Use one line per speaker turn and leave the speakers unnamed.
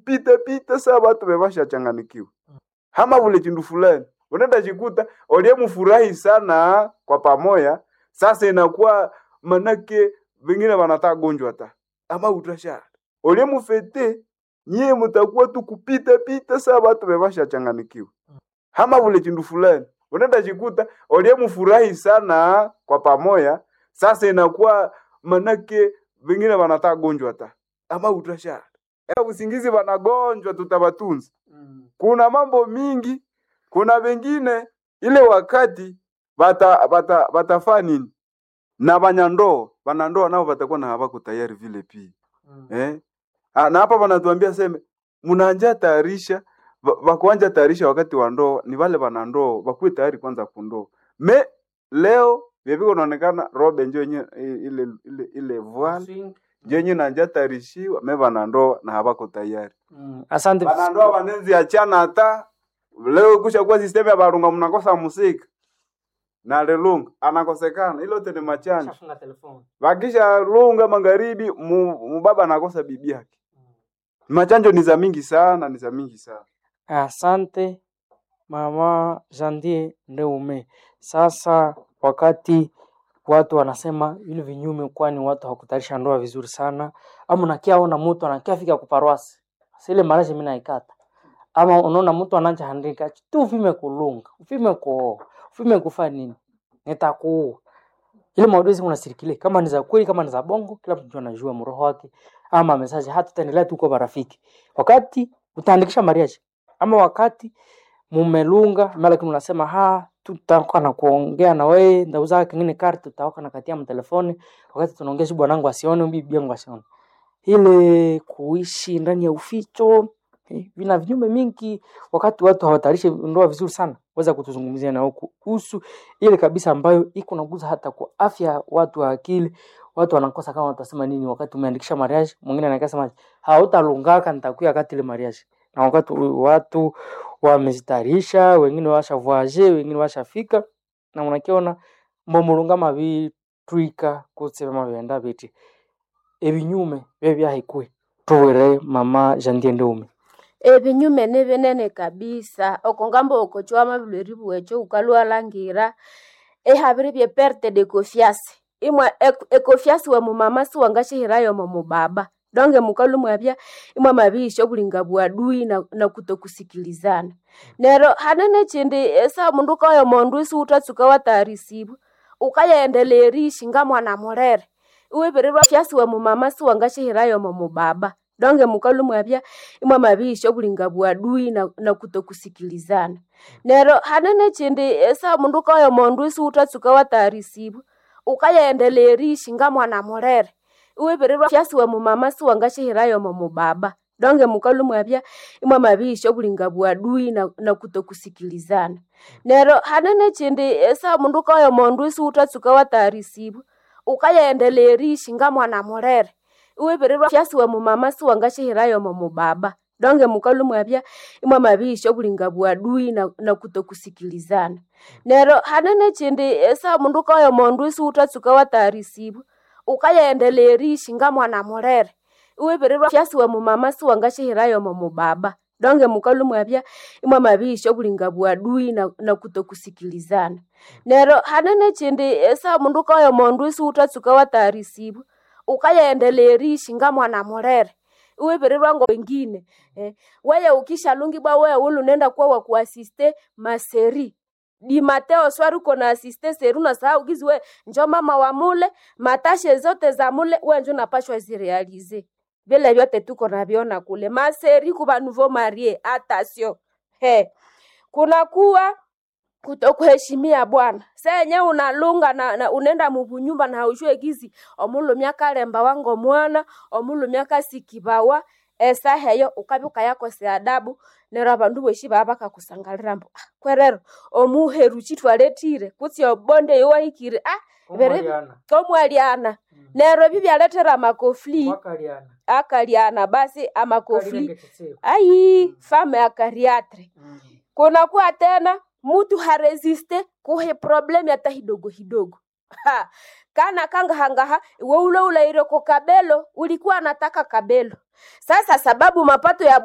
kupita pita saa watu wevasha changanikiwa hama vule chindu fulani unaenda chikuta oliyemufurahi sana kwa pamoya sasa inakuwa manake vengine wanataka gonjwa ta ama utashara oliyemufete nyie mutakuwa tu kupita pita saa watu wevasha changanikiwa hama vule chindu fulani unaenda chikuta oliyemufurahi sana kwa pamoya sasa inakuwa manake vengine wanataka gonjwa ta ama utashara Ea usingizi wanagonjwa tutawatunza kuna mambo mingi kuna wengine ile wakati bata bata batafaa nini na banyandoa banandoa nao batakuwa na habako tayari vile pia eh? Ah, na hapa wanatuambia seme mnaanja tayarisha ba- bakuanja tayarisha wakati wa ndoa ni wale wanandoa bakuwe tayari kwanza kundoa me leo vyeviko naonekana robe njo yenye ile ile ile voile njo yenye nanja tayarishiwa me wanandoa na habako tayari
Mm, asante
banandoa banenzi achana hata leo kusha kuwa sistemu ya barunga mnakosa musika na lelunga anakosekana ilo tene machanja
Shafunga telefoni.
wakisha lunga magharibi mu- mubaba anakosa bibi yake machanjo ni za mingi sana ni za mingi sana
Asante mama Jandie Ndeume. Sasa wakati watu wanasema vile vinyume, kwani watu hawakutayarisha ndoa vizuri sana, ama unakia ona mtu anakia fika kuparwasi sile maraje mimi naikata, ama unaona mtu anaja handika tu ufime kulunga ufime kuoa ufime kufa nini, nitakuua ile maudhui unasirikile kama ni za kweli kama ni za bongo, kila mtu anajua mroho wake, ama message hata tutaendelea tu kwa marafiki wakati utaandikisha mariage ama wakati mumelunga malaki mnasema ha tutakuwa na kuongea na wewe ndauza kingine kari tutaoka na katia mtelefoni wakati tunaongea shi bwanangu asione bibi yangu asione ile kuishi ndani ya uficho eh, vina vinyume mingi wakati watu hawatayarishi ndoa vizuri sana weza kutuzungumzia na huku kuhusu ile kabisa ambayo iko naguza hata kwa afya ya watu wa akili watu wanakosa kama watasema nini wakati umeandikisha mariage mwingine anakasema hautalungaka nitakuya wakati ile mariage na wakati watu wamezitayarisha wengine washavoage wengine washafika na unakiona mbomulunga mabitwika kusema byenda biti ebinyume bye byahikwe tubwere mama Jandie Ndeume
ebinyume ni binene kabisa okongamba okochwama bilweri bwecho ukalwalangira ehabire bye perte de confiance imwe ek- econfiance wa mumama siwangashihirayo mo mubaba donge mukalu mwabya imwe mabisho bulinga bwadui na, na kutokusikilizana nero hanene chindi esa mundu ukayo mondu isi utatsuka watayarisibwa ukayaendeleerishi nga mwana murere iwibirirwa fyasi wa mumama siwangashihirayo mo mubaba donge mukalu mwabya imwe mabisho bulinga bwadui na, na kutokusikilizana nero hanene chindi esa mundu ukayo mondu isi utatsuka watayarisibwa ukayaendeleerishi nga mwana murere iwibirirwa fyasi wa mumama siwangashihirayo mo mubaba donge mukalu mwabya imwe mabisho bulinga bwadui na, na kutokusikilizana nero hanene chindi esa mundu ukayo mondu isi utatsuka watayarisibwa ukayaendeleerishi nga mwana murere iwibirirwa fyasi wa mumama siwangashihirayo mo mubaba donge mukalu mwabya imwe mabisho bulinga bwadui na, na kutokusikilizana nero hanene chindi esa mundu ukayo mondu isi utatsuka watayarisibwa ukayaendeleerishi nga mwana murere iwibirirwa fyasi wa mumama siwangashihirayo mo mubaba donge mukalu mwabya imwe mabisho bulinga bwadui na, na kutokusikilizana nero hanene chindi esa mundu ukayo mondu isi utatsuka watayarisibwa ukayaendeleerishi nga mwana murere iwibirirwa ngo wengine eh, weye ukishalungibwa weye ulu nenda kuwa wa kuasiste maseri di mateo swari uko na asiste seri unasahau gizi we njo mama wa mule matashe zote za mule we njo napashwa zirealize vile vyote tuko naviona kule maseri kuva nouveau marie atasio he kunakuwa kutokuheshimia bwana senye unalunga na, na unenda mubunyumba na haujue gizi omulumya kalemba wango mwana omulumya kasikibawa esa heyo ukabi ukayakosea adabu nero abandu boshi baba bakakusangalira mbu ah, kwerero omuheru chitwaletire kutsi obonde yowahikire ah bere komwaliana nero bibyaletera amakofli akaliana basi amakofli ai fame akariatre kunakuwa tena mutu haresiste kuhe problemu hata hidogo hidogo ha. kana kangahangaha iwe ule ulaire ko kabelo ulikuwa anataka kabelo sasa sababu mapato ya